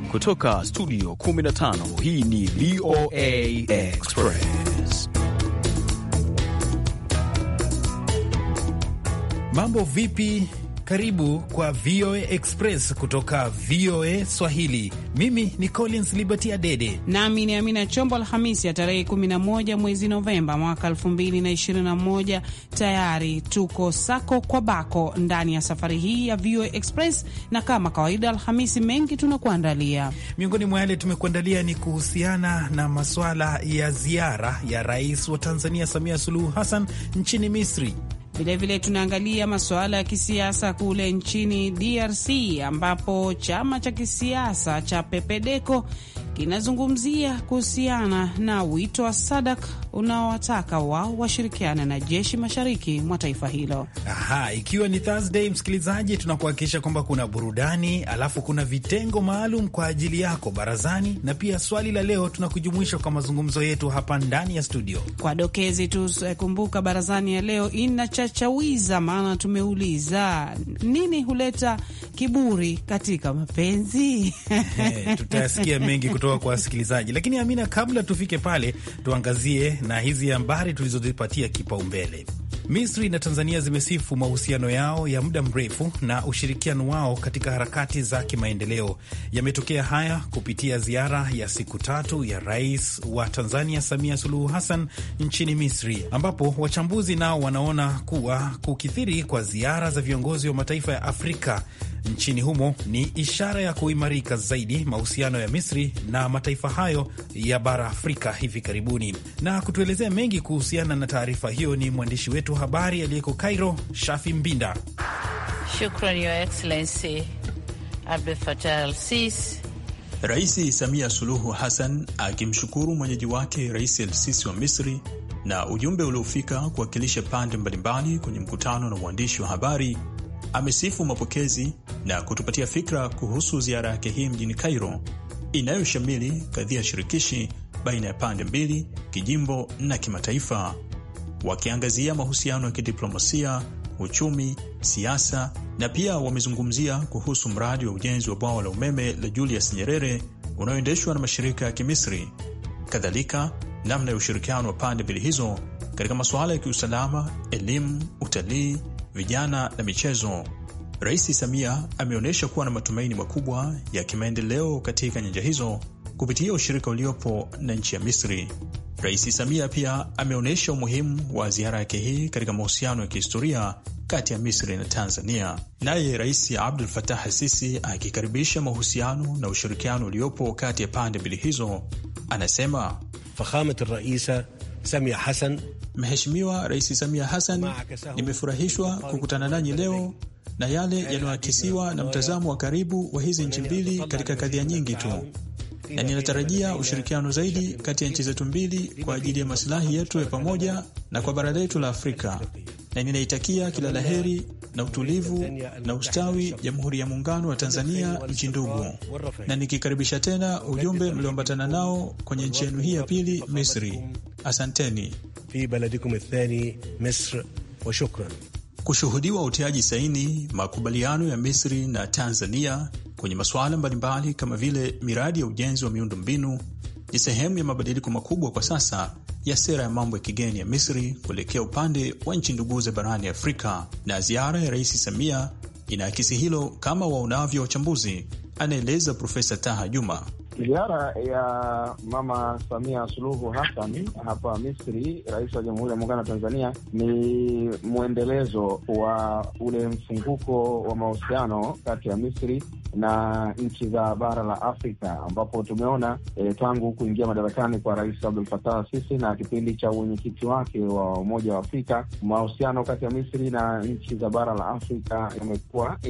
Kutoka studio 15 hii ni VOA Express. Mambo vipi? Karibu kwa VOA Express kutoka VOA Swahili. Mimi ni Collins Liberty Adede nami ni Amina Chombo. Alhamisi ya tarehe 11 mwezi Novemba mwaka 2021, tayari tuko sako kwa bako ndani ya safari hii ya VOA Express, na kama kawaida Alhamisi mengi tunakuandalia. Miongoni mwa yale tumekuandalia ni kuhusiana na maswala ya ziara ya rais wa Tanzania Samia Suluhu Hassan nchini Misri. Vilevile tunaangalia masuala ya kisiasa kule nchini DRC ambapo chama cha kisiasa cha Pepedeco kinazungumzia kuhusiana na wito wa Sadak unaowataka wao washirikiana na jeshi mashariki mwa taifa hilo. Aha, ikiwa ni Thursday, msikilizaji, tunakuhakikisha kwamba kuna burudani, alafu kuna vitengo maalum kwa ajili yako barazani, na pia swali la leo tunakujumuisha kwa mazungumzo yetu hapa ndani ya studio. Kwa dokezi tu, kumbuka barazani ya leo inachachawiza, maana tumeuliza nini huleta kiburi katika mapenzi. Hey, tutasikia mengi kutoka kwa wasikilizaji, lakini Amina, kabla tufike pale, tuangazie na hizi habari tulizozipatia kipaumbele. Misri na Tanzania zimesifu mahusiano yao ya muda mrefu na ushirikiano wao katika harakati za kimaendeleo. Yametokea haya kupitia ziara ya siku tatu ya rais wa Tanzania Samia Suluhu Hassan nchini Misri, ambapo wachambuzi nao wanaona kuwa kukithiri kwa ziara za viongozi wa mataifa ya Afrika nchini humo ni ishara ya kuimarika zaidi mahusiano ya Misri na mataifa hayo ya bara Afrika hivi karibuni. Na kutuelezea mengi kuhusiana na taarifa hiyo ni mwandishi wetu wa habari aliyeko Cairo, Shafi Mbinda. Shukran, Your Excellency Abdel Fattah al-Sisi. Rais Samia Suluhu Hassan akimshukuru mwenyeji wake Rais el-Sisi wa Misri na ujumbe uliofika kuwakilisha pande mbalimbali kwenye mkutano na uandishi wa habari amesifu mapokezi na kutupatia fikra kuhusu ziara yake hii mjini Cairo inayoshamili kadhia shirikishi baina ya pande mbili, kijimbo na kimataifa, wakiangazia mahusiano ya kidiplomasia, uchumi, siasa na pia wamezungumzia kuhusu mradi wa ujenzi wa bwawa la umeme la Julius Nyerere unaoendeshwa na mashirika ya Kimisri, kadhalika namna ya ushirikiano wa pande mbili hizo katika masuala ya kiusalama, elimu, utalii vijana na michezo. Rais Samia ameonyesha kuwa na matumaini makubwa ya kimaendeleo katika nyanja hizo kupitia ushirika uliopo na nchi ya Misri. Rais Samia pia ameonyesha umuhimu wa ziara yake hii katika mahusiano ya kihistoria kati ya Misri na Tanzania. Naye Rais Abdul Fatah Sisi akikaribisha mahusiano na ushirikiano uliopo kati ya pande mbili hizo, anasema fakhamat raisa Samia Hassan Mheshimiwa Rais Samia Hassan, nimefurahishwa kukutana nanyi leo na yale yanayoakisiwa na mtazamo wa karibu wa hizi nchi mbili katika kadhia nyingi tu, na ninatarajia ushirikiano zaidi kati ya nchi zetu mbili kwa ajili ya masilahi yetu ya pamoja na kwa bara letu la Afrika, na ninaitakia kila la heri na utulivu na ustawi Jamhuri ya Muungano wa Tanzania, nchi ndugu, na nikikaribisha tena ujumbe mlioambatana nao kwenye nchi yenu hii ya pili, Misri. Asanteni. fi baladikum athani Misr wa shukran. Kushuhudiwa utiaji saini makubaliano ya Misri na Tanzania kwenye masuala mbalimbali kama vile miradi ya ujenzi wa miundo mbinu ni sehemu ya mabadiliko makubwa kwa sasa ya sera ya mambo ya kigeni ya Misri kuelekea upande wa nchi nduguze barani Afrika, na ziara ya Rais Samia inaakisi hilo kama waonavyo wachambuzi, anaeleza Profesa Taha Juma. Ziara ya Mama Samia Suluhu Hassan hapa Misri, rais wa Jamhuri ya Muungano wa Tanzania, ni mwendelezo wa ule mfunguko wa mahusiano kati ya Misri na nchi za bara la Afrika ambapo tumeona e, tangu kuingia madarakani kwa Rais Abdul Fattah Sisi na kipindi cha uwenyekiti wake wa Umoja wa Afrika, mahusiano kati ya Misri na nchi za bara la Afrika yamekuwa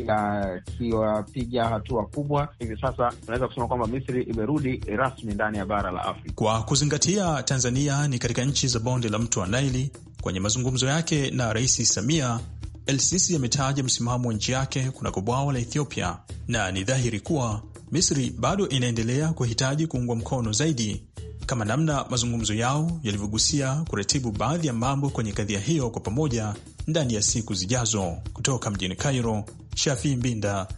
yakiwapiga hatua kubwa. Hivi sasa tunaweza kusema kwamba Misri imerudi rasmi ndani ya bara la Afrika. Kwa kuzingatia Tanzania ni katika nchi za bonde la mto wa Naili, kwenye mazungumzo yake na Rais Samia El-Sisi ametaja msimamo wa nchi yake kunako bwawa la Ethiopia, na ni dhahiri kuwa Misri bado inaendelea kuhitaji kuungwa mkono zaidi, kama namna mazungumzo yao yalivyogusia kuratibu baadhi ya mambo kwenye kadhia hiyo kwa pamoja ndani ya siku zijazo. Kutoka mjini Cairo, Shafii Mbinda,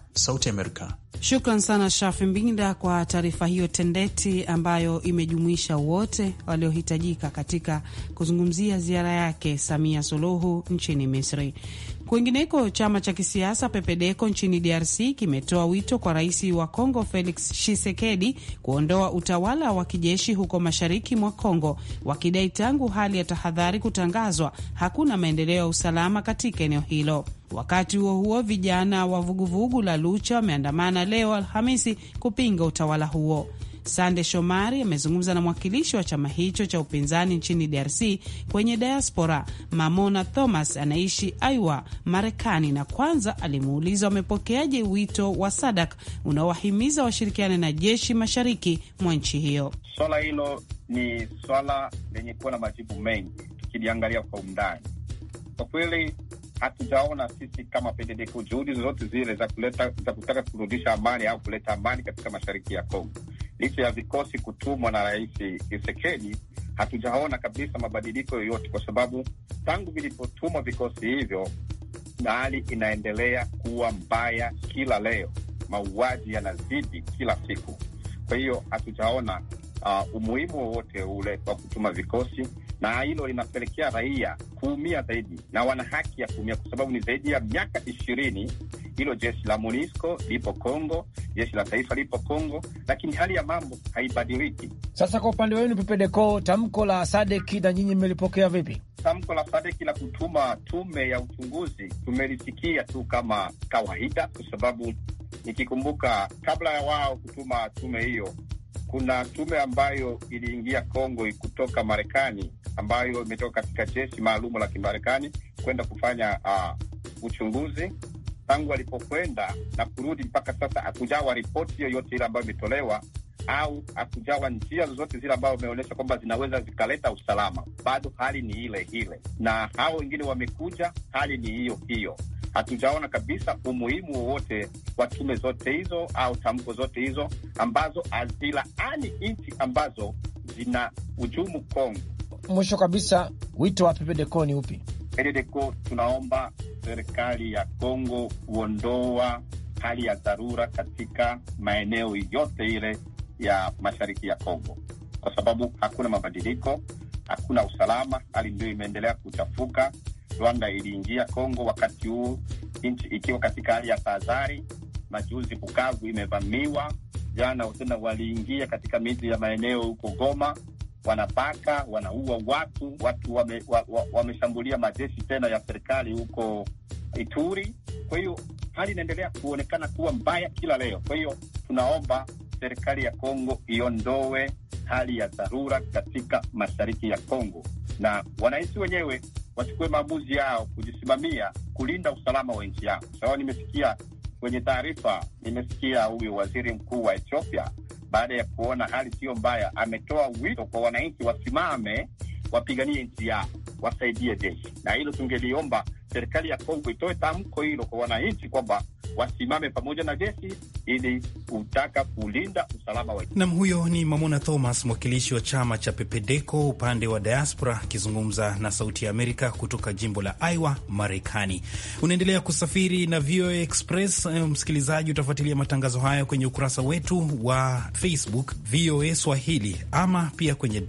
Sauti Amerika. Shukran sana Shafi Mbinda kwa taarifa hiyo tendeti ambayo imejumuisha wote waliohitajika katika kuzungumzia ziara yake Samia Suluhu nchini Misri. Kwingineko, chama cha kisiasa Pepedeko nchini DRC kimetoa wito kwa rais wa Kongo Felix Tshisekedi kuondoa utawala wa kijeshi huko mashariki mwa Kongo, wakidai tangu hali ya tahadhari kutangazwa hakuna maendeleo ya usalama katika eneo hilo. Wakati huo huo, vijana wa vuguvugu la Lucha wameandamana leo Alhamisi kupinga utawala huo. Sande Shomari amezungumza na mwakilishi wa chama hicho cha upinzani nchini DRC kwenye diaspora, Mamona Thomas, anaishi Aiwa, Marekani, na kwanza alimuuliza wamepokeaje wito wa SADAK unaowahimiza washirikiane na jeshi mashariki mwa nchi hiyo. Swala hilo ni swala lenye kuwa na majibu mengi, tukiliangalia kwa undani. Kwa kweli hatujaona sisi kama PDDK juhudi zozote zile za kuleta za kutaka kurudisha amani au kuleta amani katika mashariki ya Kongo. Licha ya vikosi kutumwa na Rais Tshisekedi, hatujaona kabisa mabadiliko yoyote, kwa sababu tangu vilipotumwa vikosi hivyo na hali inaendelea kuwa mbaya kila leo, mauaji yanazidi kila siku. Kwa hiyo hatujaona uh, umuhimu wowote ule wa kutuma vikosi na hilo linapelekea raia kuumia zaidi, na wana haki ya kuumia kwa sababu ni zaidi ya miaka ishirini hilo jeshi la MONUSCO lipo Kongo, jeshi la taifa lipo Kongo, lakini hali ya mambo haibadiliki. Sasa kwa upande wenu Pepedeko, tamko la Sadeki na nyinyi mmelipokea vipi? Tamko la Sadeki la kutuma tume ya uchunguzi tumelisikia tu kama kawaida, kwa sababu nikikumbuka, kabla ya wao kutuma tume hiyo kuna tume ambayo iliingia Kongo kutoka Marekani ambayo imetoka katika jeshi maalumu la Kimarekani kwenda kufanya uh, uchunguzi. Tangu alipokwenda na kurudi mpaka sasa hakujawa ripoti yoyote ile ambayo imetolewa au hakujawa njia zozote zile ambayo imeonyesha kwamba zinaweza zikaleta usalama. Bado hali ni ile ile, na hao wengine wamekuja, hali ni hiyo hiyo. Hatujaona kabisa umuhimu wowote wa tume zote hizo au tamko zote hizo ambazo hazilaani nchi ambazo zina hujumu Kongo. Mwisho kabisa, wito wa Pepedeko ni upi? Pepedeko tunaomba serikali ya Kongo kuondoa hali ya dharura katika maeneo yote ile ya mashariki ya Kongo, kwa sababu hakuna mabadiliko, hakuna usalama, hali ndio imeendelea kuchafuka. Rwanda iliingia Kongo wakati huu nchi ikiwa katika hali ya tahadhari. Majuzi Bukavu imevamiwa, jana tena waliingia katika miji ya maeneo huko Goma, wanapaka wanaua watu, watu wameshambulia wa, wa majeshi tena ya serikali huko Ituri. Kwa hiyo hali inaendelea kuonekana kuwa mbaya kila leo. Kwa hiyo tunaomba serikali ya Kongo iondoe hali ya dharura katika mashariki ya Kongo na wananchi wenyewe wachukue maamuzi yao kujisimamia kulinda usalama wa nchi yao. Sawa, nimesikia kwenye taarifa, nimesikia huyu waziri mkuu wa Ethiopia baada ya kuona hali siyo mbaya, ametoa wito kwa wananchi wasimame, wapiganie nchi yao, wasaidie jeshi, na hilo tungeliomba serikali ya Kongo itoe tamko hilo kwa wananchi kwamba wasimame pamoja na jeshi ili kutaka kulinda usalama wa nam. Huyo ni Mamona Thomas, mwakilishi wa chama cha Pepedeko upande wa diaspora, akizungumza na Sauti ya Amerika kutoka jimbo la Iowa, Marekani. Unaendelea kusafiri na VOA Express. Msikilizaji, utafuatilia matangazo hayo kwenye ukurasa wetu wa Facebook VOA Swahili, ama pia kwenye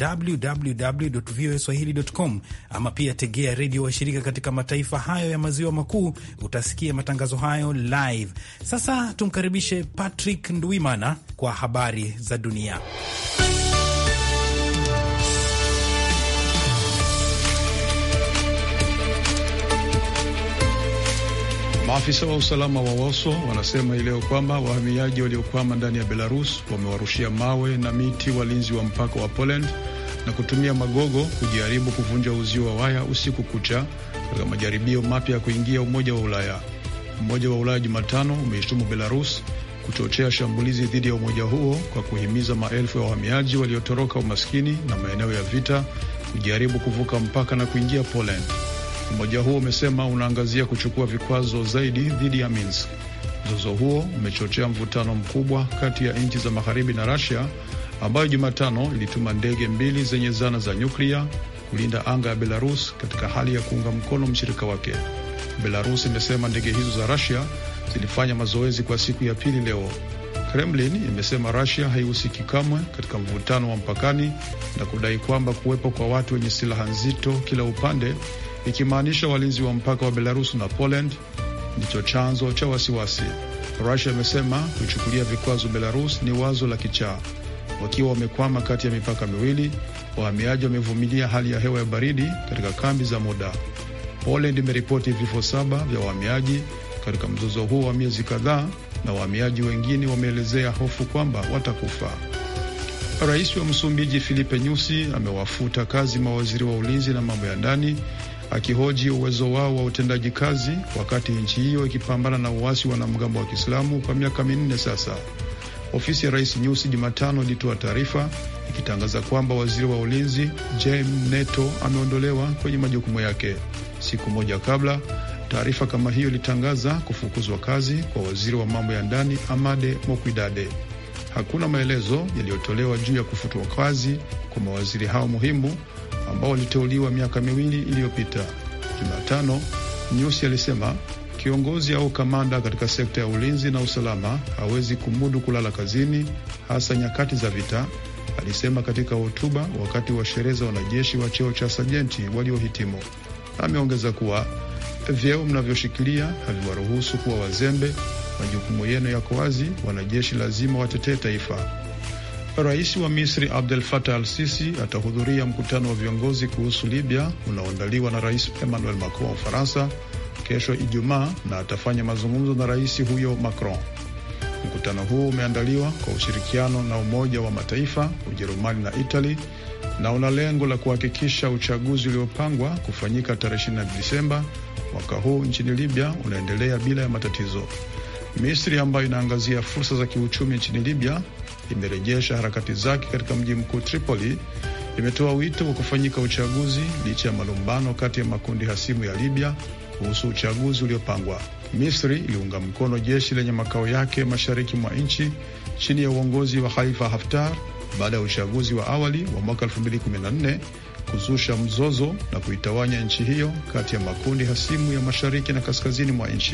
www voa swahili.com, ama pia tegea redio washirika katika mataifa hayo ya maziwa makuu, utasikia matangazo hayo live. Sasa tumkaribishe Patrick Ndwimana kwa habari za dunia. Maafisa wa usalama wa Woso wanasema hii leo kwamba wahamiaji waliokwama ndani ya Belarus wamewarushia mawe na miti walinzi wa mpaka wa Poland na kutumia magogo kujaribu kuvunja uzio wa waya usiku kucha katika majaribio mapya ya kuingia Umoja wa Ulaya. Umoja wa Ulaya Jumatano umeishtumu Belarus kuchochea shambulizi dhidi ya umoja huo kwa kuhimiza maelfu ya wahamiaji waliotoroka umaskini na maeneo ya vita kujaribu kuvuka mpaka na kuingia Poland. Umoja huo umesema unaangazia kuchukua vikwazo zaidi dhidi ya Minsk. Mzozo huo umechochea mvutano mkubwa kati ya nchi za magharibi na Russia ambayo Jumatano ilituma ndege mbili zenye zana za nyuklia kulinda anga ya Belarus katika hali ya kuunga mkono mshirika wake. Belarus imesema ndege hizo za Russia zilifanya mazoezi kwa siku ya pili leo. Kremlin imesema Russia haihusiki kamwe katika mvutano wa mpakani na kudai kwamba kuwepo kwa watu wenye silaha nzito kila upande, ikimaanisha walinzi wa mpaka wa Belarus na Poland, ndicho chanzo cha wasiwasi. Russia imesema kuichukulia vikwazo Belarus ni wazo la kichaa. Wakiwa wamekwama kati ya mipaka miwili, wahamiaji wamevumilia hali ya hewa ya baridi katika kambi za muda. Poland imeripoti vifo saba vya wahamiaji katika mzozo huo wa miezi kadhaa, na wahamiaji wengine wameelezea hofu kwamba watakufa. Rais wa Msumbiji Filipe Nyusi amewafuta kazi mawaziri wa ulinzi na mambo ya ndani akihoji uwezo wao wa utendaji kazi wakati nchi hiyo ikipambana na uasi wa wanamgambo wa Kiislamu kwa miaka minne sasa. Ofisi ya rais Nyusi Jumatano ilitoa taarifa ikitangaza kwamba waziri wa ulinzi James Neto ameondolewa kwenye majukumu yake. Siku moja kabla, taarifa kama hiyo ilitangaza kufukuzwa kazi kwa waziri wa mambo ya ndani Amade Mokwidade. Hakuna maelezo yaliyotolewa juu ya kufutwa kazi kwa mawaziri hao muhimu ambao waliteuliwa miaka miwili iliyopita. Jumatano, Nyusi alisema kiongozi au kamanda katika sekta ya ulinzi na usalama hawezi kumudu kulala kazini, hasa nyakati za vita, alisema katika hotuba wakati wa sherehe za wanajeshi wa cheo cha sajenti waliohitimu. Ameongeza kuwa vyeo mnavyoshikilia haviwaruhusu kuwa wazembe. Majukumu yenu yako wazi, wanajeshi lazima watetee taifa. Rais wa Misri Abdel Fattah al Sisi atahudhuria mkutano wa viongozi kuhusu Libya unaoandaliwa na Rais Emmanuel Macron wa Ufaransa kesho Ijumaa, na atafanya mazungumzo na rais huyo Macron. Mkutano huu umeandaliwa kwa ushirikiano na Umoja wa Mataifa, Ujerumani na Itali na una lengo la kuhakikisha uchaguzi uliopangwa kufanyika tarehe 20 Disemba mwaka huu nchini Libya unaendelea bila ya matatizo. Misri ambayo inaangazia fursa za kiuchumi nchini Libya imerejesha harakati zake katika mji mkuu Tripoli. Imetoa wito wa kufanyika uchaguzi licha ya malumbano kati ya makundi hasimu ya Libya kuhusu uchaguzi uliopangwa. Misri iliunga mkono jeshi lenye makao yake mashariki mwa nchi chini ya uongozi wa Khalifa Haftar baada ya uchaguzi wa awali wa mwaka 2014 kuzusha mzozo na kuitawanya nchi hiyo kati ya makundi hasimu ya mashariki na kaskazini mwa nchi.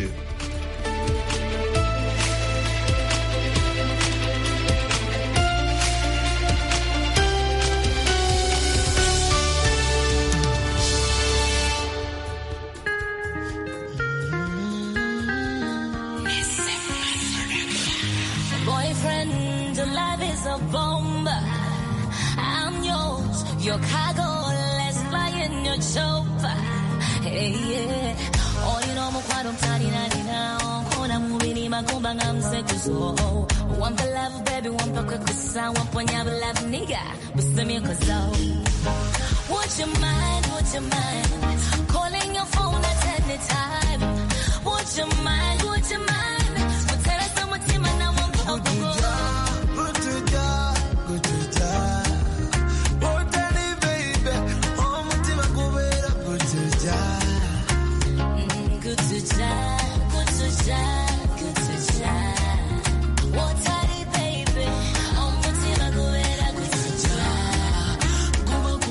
Would you mind, would you mind calling your phone at any time? Would you mind, would you mind? Kutera sa mutima na wampa Good to die, good to die, good to die. Wotari baby, omutima gubera good to die.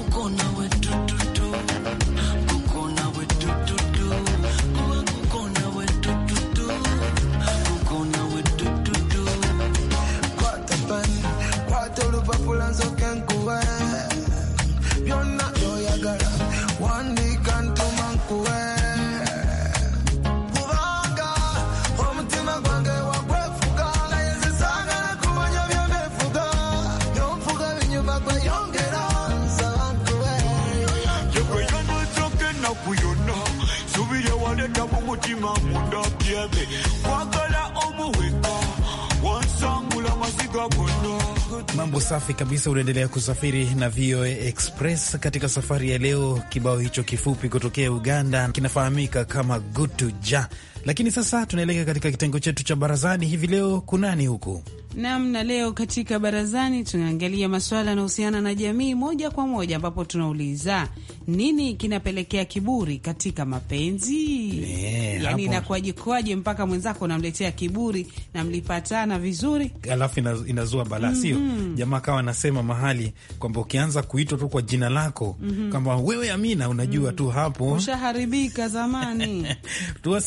mutima munda byebe kwagala omuweka wansangula maziga gonna Mambo safi kabisa. Unaendelea kusafiri na VOA Express katika safari ya leo. Kibao hicho kifupi kutokea Uganda kinafahamika kama Gutuja, lakini sasa tunaelekea katika kitengo chetu cha barazani. Hivi leo kunani huku Nam, na leo katika barazani tunaangalia masuala yanayohusiana na jamii moja kwa moja, ambapo tunauliza nini kinapelekea kiburi katika mapenzi? Eh, yani hapo. inakuwaje kwaje mpaka mwenzako unamletea kiburi na mlipatana vizuri? alafu ina, inazua balaa sio? Jamaa kawa anasema mahali kwamba ukianza kuitwa tu kwa jina lako kwamba wewe Amina, unajua tu hapo Ushaharibika zamani. tuwasikie nao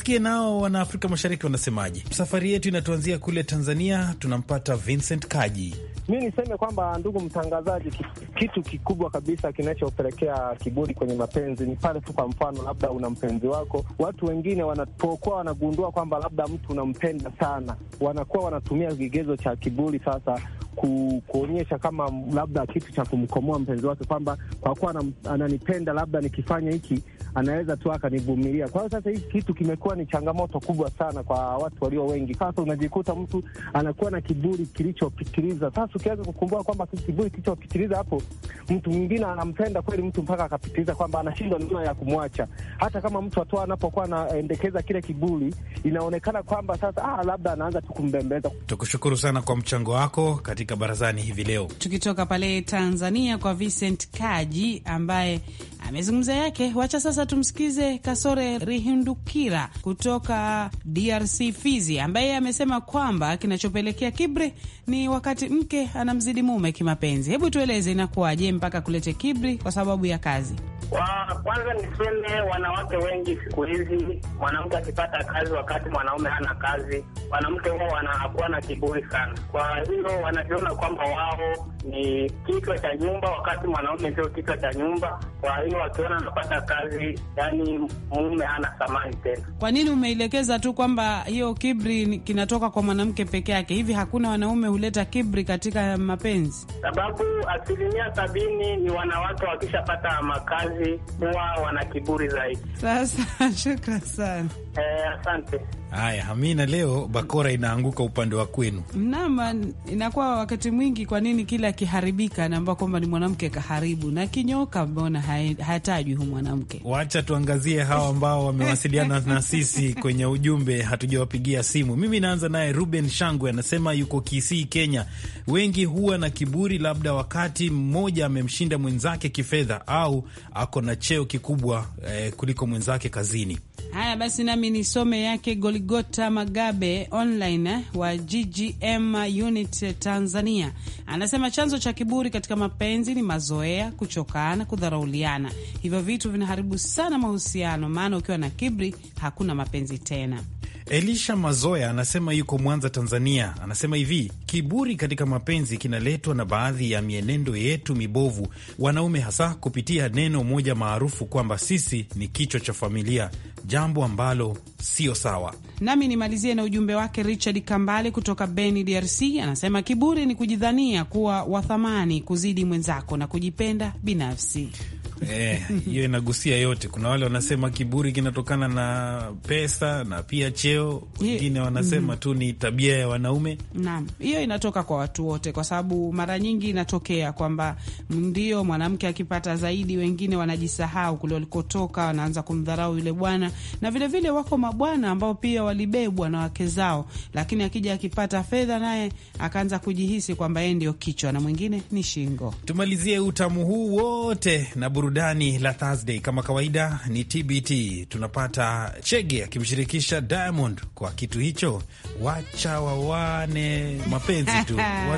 nao wana Afrika Mashariki wanasemaje? Safari yetu inatuanzia kule Tanzania, tunampata Vincent Kaji. Mi niseme kwamba ndugu mtangazaji, kitu kikubwa kabisa kinachopelekea kiburi kwenye mapenzi ni pale tu, kwa mfano, labda una mpenzi wako, watu wengine wanapokuwa wanagundua kwamba labda mtu unampenda sana, wanakuwa wanatumia kigezo cha kiburi sasa ku, kuonyesha kama labda kitu cha kumkomoa mpenzi wake kwamba kwa kuwa ananipenda, labda nikifanya hiki anaweza tu akanivumilia. Kwa hiyo sasa hii kitu kimekuwa ni changamoto kubwa sana kwa watu walio wengi. Sasa unajikuta mtu anakuwa na kiburi kilichopitiliza. Sasa ukianza kukumbuka kwamba kiburi kilichopitiliza, hapo mtu mwingine anampenda kweli mtu mpaka akapitiliza kwamba anashindwa namna ya kumwacha. Hata kama mtu atoa anapokuwa anaendekeza kile kiburi, inaonekana kwamba sasa ah, labda anaanza tu kumbembeza. Tukushukuru sana kwa mchango wako katika barazani hivi leo. Tukitoka pale Tanzania kwa Vincent Kaji ambaye amezungumza yake. Wacha sasa tumsikize Kasore Rihindukira kutoka DRC Fizi, ambaye amesema kwamba kinachopelekea kibri ni wakati mke anamzidi mume kimapenzi. Hebu tueleze inakuwaje mpaka kulete kibri kwa sababu ya kazi? Kwa kwanza niseme wanawake wengi siku hizi, mwanamke akipata kazi wakati mwanaume hana kazi, wanamke huwa wanakuwa na kiburi sana. Kwa hiyo wanajiona kwamba wao ni kichwa cha nyumba, wakati mwanaume sio kichwa cha nyumba. Kwa hiyo wakiona anapata kazi, yani mume hana thamani tena. Kwa nini umeelekeza tu kwamba hiyo kibri kinatoka kwa mwanamke peke yake? Hivi hakuna wanaume huleta kibri katika mapenzi? Sababu asilimia sabini ni wanawake wakishapata makazi huwa wana kiburi zaidi. Sasa shukran sana. Eh, asante. Haya, Amina, leo bakora inaanguka upande wa kwenu. Mnama inakuwa wakati mwingi, kwa nini kila akiharibika anaambia kwamba ni mwanamke kaharibu, na kinyoka mbona hatajwi hu mwanamke? Wacha tuangazie hawa ambao wamewasiliana na sisi kwenye ujumbe, hatujawapigia simu. Mimi naanza naye Ruben Shangwe, anasema yuko Kisii, Kenya. Wengi huwa na kiburi, labda wakati mmoja amemshinda mwenzake kifedha au ako na cheo kikubwa eh, kuliko mwenzake kazini. Haya basi, nami nisome yake Goligota Magabe online eh, wa GGM unit Tanzania, anasema chanzo cha kiburi katika mapenzi ni mazoea, kuchokana, kudharauliana. Hivyo vitu vinaharibu sana mahusiano, maana ukiwa na kiburi hakuna mapenzi tena. Elisha Mazoya anasema yuko Mwanza, Tanzania. Anasema hivi, kiburi katika mapenzi kinaletwa na baadhi ya mienendo yetu mibovu, wanaume hasa, kupitia neno moja maarufu kwamba sisi ni kichwa cha familia, jambo ambalo sio sawa. Nami nimalizie na ujumbe wake Richard Kambale kutoka Beni, DRC. Anasema kiburi ni kujidhania kuwa wa thamani kuzidi mwenzako na kujipenda binafsi. hiyo eh, inagusia yote. Kuna wale wanasema kiburi kinatokana na pesa na pia cheo, wengine wanasema tu ni tabia ya wanaume. Naam, hiyo inatoka kwa watu wote, kwa sababu mara nyingi inatokea kwamba ndio mwanamke akipata zaidi, wengine wanajisahau kule walikotoka, wanaanza kumdharau yule bwana, na vilevile vile wako mabwana ambao pia walibebwa na wake zao, lakini akija akipata fedha, naye akaanza kujihisi kwamba yeye ndio kichwa na mwingine ni shingo. Tumalizie utamu huu wote na burudani la Thursday. Kama kawaida ni TBT, tunapata Chege akimshirikisha Diamond kwa kitu hicho, wacha wawane mapenzi tu,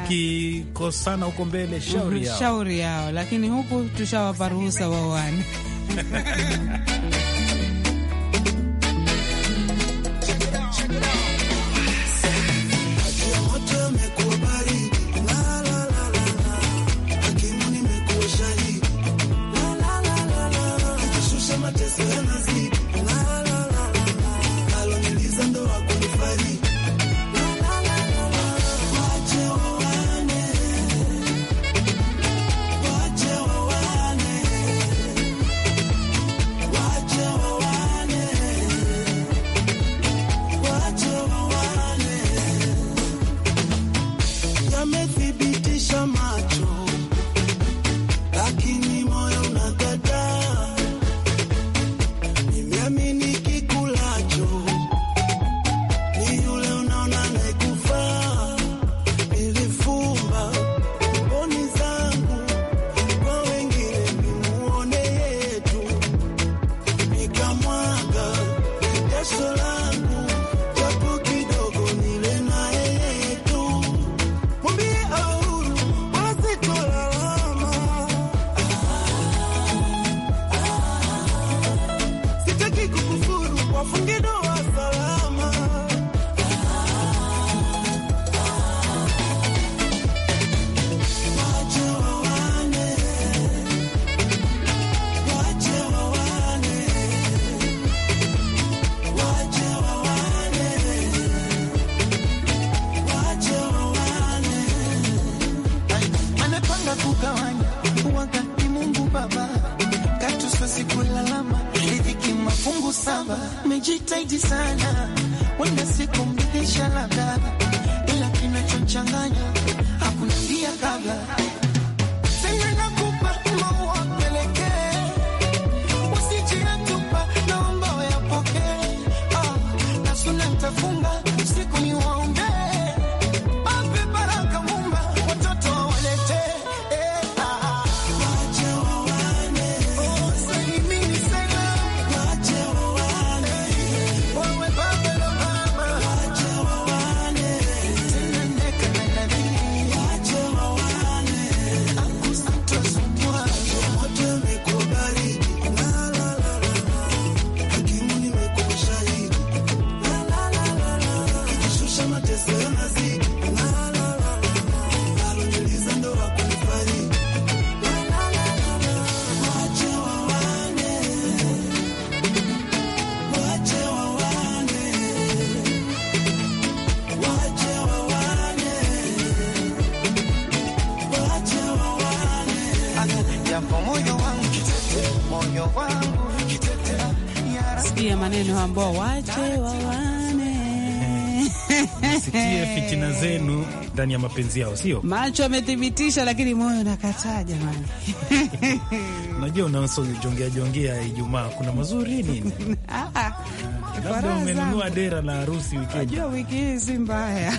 wakikosana huko mbele shauri yao, shauri yao, lakini huku tushawapa ruhusa wawane Wache switi sana, wenda siku mridhisha labda, ila kinachonchanganya hakuna pia kabla Sema nakupa maua pelekee, usijiyatupa, naomba uyapokee. Ah, na suna nitafunga usiku ni waombee, ape baraka Muumba, watoto wawaletee. Eh, ah. Wache wawane. Oh, salimini salamu. Wache wawane. Wawe baba na mama. Wache wawane. Tena neka na nadhiri. Wache wawane. Japo moyo wangu kitete, moyo wangu kitete, ya Sikia maneno ambao wache wawane Sikie fitina zenu ndani ya mapenzi yao, sio? macho amethibitisha, lakini moyo nakataa jamani. Unajua, unasojongea jongea Ijumaa kuna mazuri nini? Ah, Labda faraha umenunua zangu. dera la harusi wikendi. Najua wiki hii si mbaya.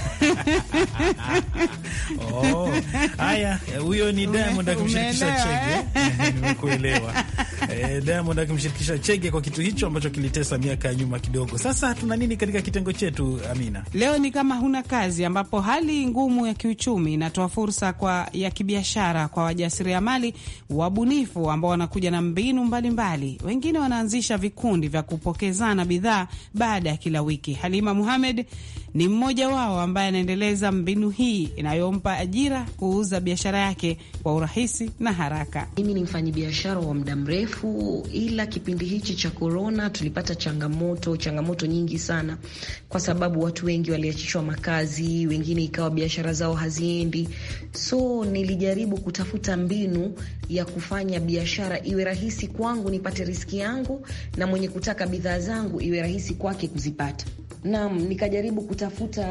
Oh, haya, huyo ni Diamond akimshirikisha Umeelewa, Chege. Nimekuelewa. Eh, Diamond akimshirikisha Chege kwa kitu hicho ambacho kilitesa miaka ya nyuma kidogo. Sasa tuna nini katika kitengo chetu, Amina? Leo ni kama huna kazi, ambapo hali ngumu ya kiuchumi inatoa fursa kwa ya kibiashara kwa wajasiriamali wabunifu ambao wanakuja na mbinu mbalimbali mbali. Wengine wanaanzisha vikundi vya kupokezana bidhaa baada ya kila wiki. Halima Muhamed ni mmoja wao ambaye anaendeleza mbinu hii inayompa ajira kuuza biashara yake kwa urahisi na haraka. Mimi ni mfanyabiashara wa muda mrefu, ila kipindi hichi cha korona tulipata changamoto, changamoto nyingi sana, kwa sababu watu wengi waliachishwa makazi, wengine ikawa biashara zao haziendi. So nilijaribu kutafuta mbinu ya kufanya biashara iwe rahisi kwangu, nipate riski yangu, na mwenye kutaka bidhaa zangu iwe rahisi kwake kuzipata. Naam, nikajaribu kutafuta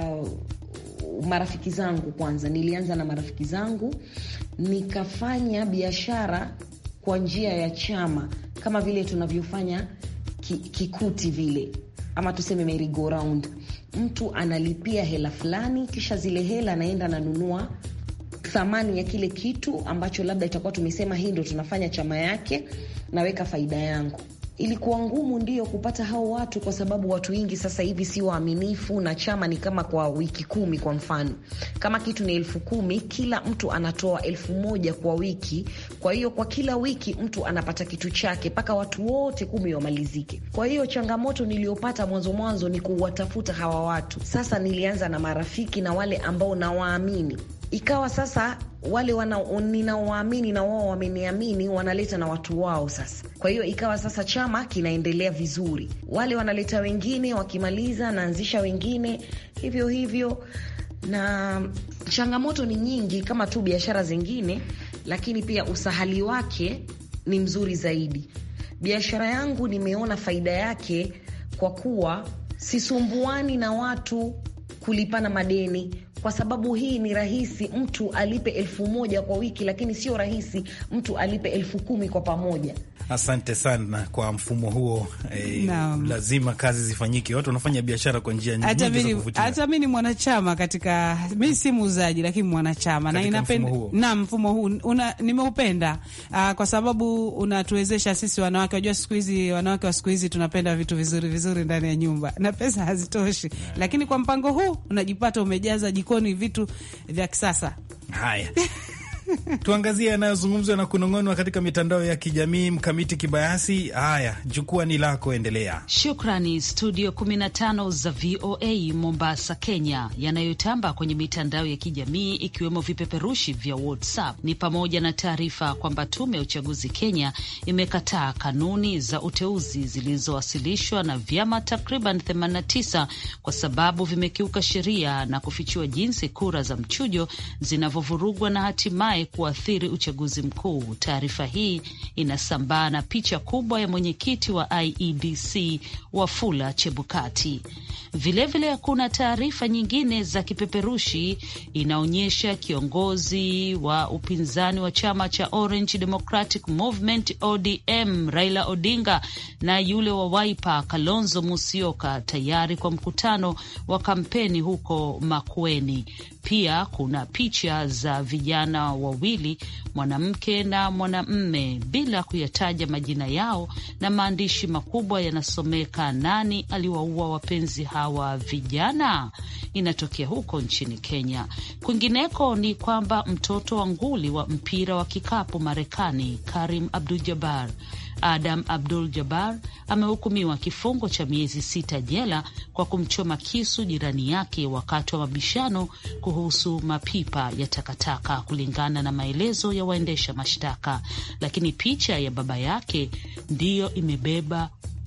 marafiki zangu kwanza. Nilianza na marafiki zangu, nikafanya biashara kwa njia ya chama, kama vile tunavyofanya ki, kikuti vile, ama tuseme merry go round. Mtu analipia hela fulani, kisha zile hela anaenda ananunua thamani ya kile kitu ambacho labda itakuwa tumesema hii ndo tunafanya chama yake, naweka faida yangu. Ilikuwa ngumu ndio kupata hao watu, kwa sababu watu wengi sasa hivi si waaminifu, na chama ni kama kwa wiki kumi. Kwa mfano, kama kitu ni elfu kumi, kila mtu anatoa elfu moja kwa wiki. Kwa hiyo kwa kila wiki mtu anapata kitu chake mpaka watu wote kumi wamalizike. Kwa hiyo changamoto niliyopata mwanzo mwanzo ni kuwatafuta hawa watu. Sasa nilianza na marafiki na wale ambao nawaamini ikawa sasa wale ninaowaamini na wao wameniamini, wanaleta na watu wao sasa. Kwa hiyo ikawa sasa chama kinaendelea vizuri, wale wanaleta wengine, wakimaliza naanzisha wengine, hivyo hivyo. Na changamoto ni nyingi kama tu biashara zingine, lakini pia usahali wake ni mzuri zaidi. Biashara yangu nimeona faida yake kwa kuwa sisumbuani na watu kulipana madeni kwa sababu hii ni rahisi mtu alipe elfu moja kwa wiki, lakini sio rahisi mtu alipe elfu kumi kwa pamoja. Asante sana kwa mfumo huo eh, Naam. lazima kazi zifanyike. Watu wanafanya biashara kwa njia Hata nyingi za mimi kuvutia. hata mimi ni mwanachama katika, mi si muuzaji lakini mwanachama na Katika inapenda mfumo huo. na mfumo huu una, nimeupenda ah, kwa sababu unatuwezesha sisi wanawake. Wajua siku hizi wanawake wa siku hizi tunapenda vitu vizuri vizuri ndani ya nyumba na pesa hazitoshi, lakini kwa mpango huu unajipata umejaza jikoni vitu vya kisasa. Haya, tuangazie yanayozungumzwa na kunong'onwa katika mitandao ya kijamii. Mkamiti Kibayasi, haya, jukwaa ni lako, endelea. Shukrani studio 15 za VOA Mombasa, Kenya, yanayotamba kwenye mitandao ya kijamii ikiwemo vipeperushi vya WhatsApp ni pamoja na taarifa kwamba tume ya uchaguzi Kenya imekataa kanuni za uteuzi zilizowasilishwa na vyama takriban 89 kwa sababu vimekiuka sheria na kufichua jinsi kura za mchujo zinavyovurugwa na hatimaye hatimaye kuathiri uchaguzi mkuu. Taarifa hii inasambaa na picha kubwa ya mwenyekiti wa IEBC Wafula Chebukati. Vilevile kuna taarifa nyingine za kipeperushi inaonyesha kiongozi wa upinzani wa chama cha Orange Democratic Movement ODM Raila Odinga na yule wa Wiper Kalonzo Musyoka tayari kwa mkutano wa kampeni huko Makueni. Pia kuna picha za vijana wawili, mwanamke na mwanamme, bila kuyataja majina yao, na maandishi makubwa yanasomeka, nani aliwaua wapenzi hawa vijana? Inatokea huko nchini Kenya. Kwingineko ni kwamba mtoto wa nguli wa mpira wa kikapu Marekani Karim Abdul-Jabbar Adam Abdul Jabbar amehukumiwa kifungo cha miezi sita jela kwa kumchoma kisu jirani yake wakati wa mabishano kuhusu mapipa ya takataka, kulingana na maelezo ya waendesha mashtaka. Lakini picha ya baba yake ndiyo imebeba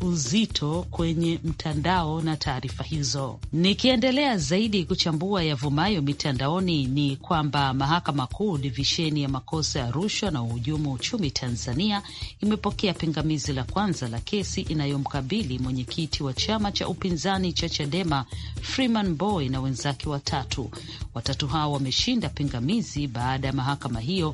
uzito kwenye mtandao na taarifa hizo. Nikiendelea zaidi kuchambua yavumayo mitandaoni, ni kwamba mahakama kuu divisheni ya makosa ya rushwa na uhujumu uchumi Tanzania imepokea pingamizi la kwanza la kesi inayomkabili mwenyekiti wa chama cha upinzani cha Chadema Freeman Boy na wenzake watatu. Watatu hao wameshinda pingamizi baada ya mahakama hiyo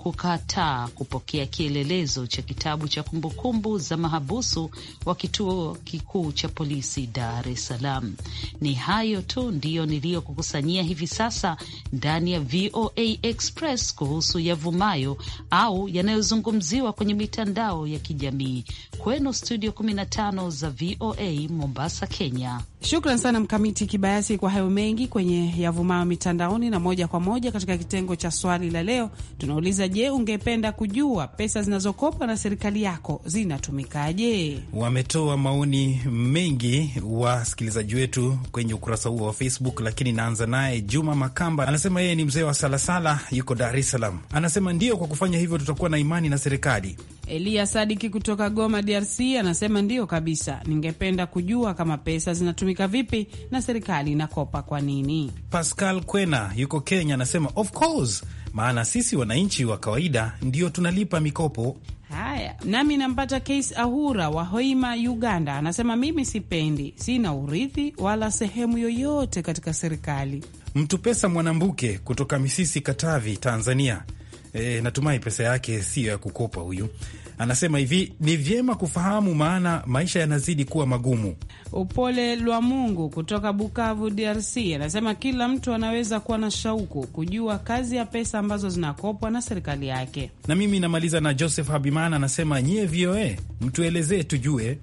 kukataa kupokea kielelezo cha kitabu cha kumbukumbu za mahabusu wa kituo kikuu cha polisi Dar es Salaam. Ni hayo tu ndiyo niliyokukusanyia hivi sasa ndani ya VOA Express kuhusu yavumayo au yanayozungumziwa kwenye mitandao ya kijamii. Kwenu studio 15 za VOA Mombasa, Kenya. Shukran sana Mkamiti Kibayasi kwa hayo mengi kwenye yavumayo mitandaoni. Na moja kwa moja katika kitengo cha swali la leo tunauliza, je, ungependa kujua pesa zinazokopwa na serikali yako zinatumikaje? Wametoa maoni mengi wasikilizaji wetu kwenye ukurasa huo wa Facebook, lakini naanza naye Juma Makamba. Anasema yeye ni mzee wa Salasala, yuko Dar es Salaam. Anasema ndio, kwa kufanya hivyo tutakuwa na imani na serikali. Eliya Sadiki kutoka Goma, DRC anasema ndio kabisa, ningependa kujua kama pesa zinatumika vipi na serikali inakopa kwa nini. Pascal Kwena yuko Kenya anasema of course, maana sisi wananchi wa kawaida ndio tunalipa mikopo. Haya, nami nampata Case Ahura wa Hoima, Uganda, anasema mimi sipendi, sina urithi wala sehemu yoyote katika serikali. Mtu pesa Mwanambuke kutoka Misisi, Katavi, Tanzania. E, natumai pesa yake siyo ya kukopa. Huyu anasema hivi, ni vyema kufahamu, maana maisha yanazidi kuwa magumu. Upole lwa Mungu kutoka Bukavu, DRC anasema kila mtu anaweza kuwa na shauku kujua kazi ya pesa ambazo zinakopwa na serikali yake. Na mimi namaliza na Joseph Habimana anasema nyie VOA mtuelezee tujue.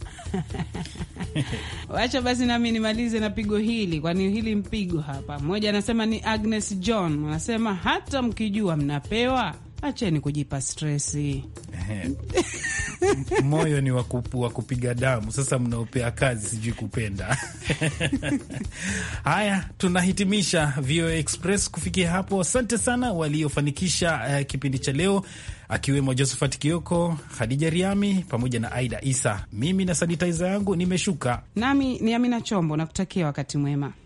Wacha basi nami nimalize na pigo hili, kwani hili mpigo hapa. Mmoja anasema ni Agnes John, anasema hata mkijua mnapewa acheni kujipa stresi. Moyo ni wa kupiga damu. Sasa mnaopea kazi sijui kupenda. Haya, tunahitimisha VOA Express kufikia hapo. Asante sana waliofanikisha uh, kipindi cha leo akiwemo Josephat Kioko, Khadija Riami pamoja na Aida Isa. Mimi na sanitiza yangu nimeshuka, nami ni Amina Chombo na kutakia wakati mwema.